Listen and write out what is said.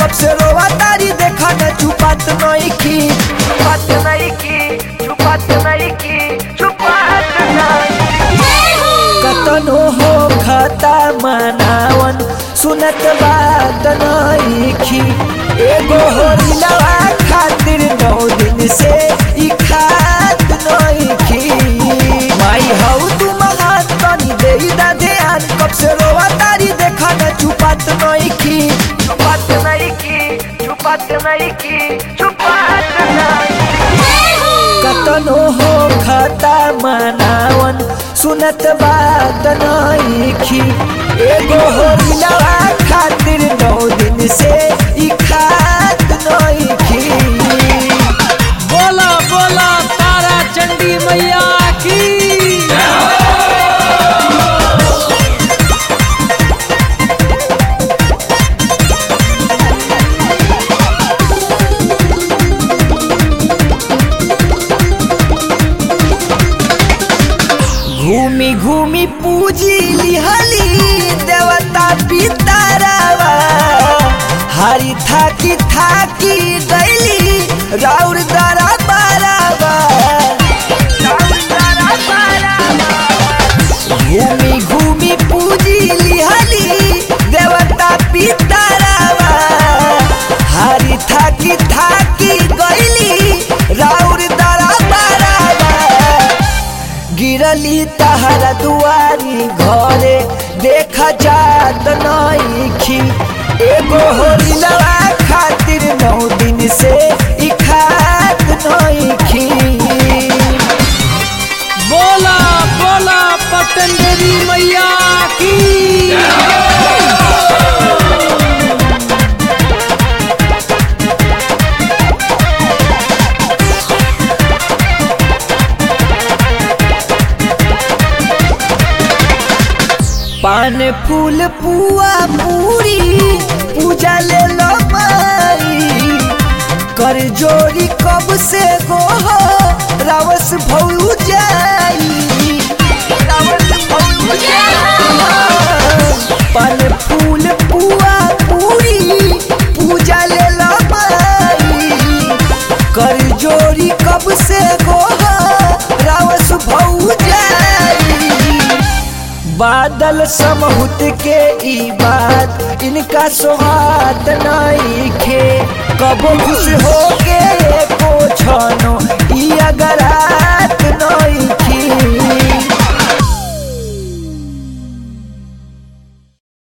कब से रोवा तारी देखा न चुपात नहीं की छुपत नहीं की छुपत नहीं की छुपत नहीं कतनो हो खता मनावन सुनत बात नहीं की एगो होरिलवा खातिर नौ दिन से ई खात नहीं की माई हऊ तू महान तनी देई दा ध्यान कब से रोवा तारी देखा न चुपात नहीं की छुपत नहीं की छुपत नहीं की छुपत नहीं कतनो हो खता मनावन सुनत बात नईखी एगो होरिलवा खातिर नौ दिन से ई खात नईखी बोला बोला तारा चंडी मैया की घूमी घूमी पूजी लिहली देवता पितारावा हरी थाकी थाकी गैली राउर दरा बारावा घूमी घूमी पूजी लिहली देवता पितारावा हरी थाकी थाकी गैली राउर दरा बारावा गिरली तहरा दुआरी घरे देखा जात नईखी एगो होरिलवा खातिर नौ दिन से ई खात नईखी बोला बोला पटन देवी मैया की पान फूल पुआ पूरी पूजा ले लो माई कर जोड़ी कब से गो रावस भौ जाई पान फूल पुआ पूरी पूजा ले लो माई कर जोड़ी कब से गो रावस भौ जाई बादल समहुत के ई बात इनका सोहात नहीं खे कबो खुश हो के एको छनो ई अगर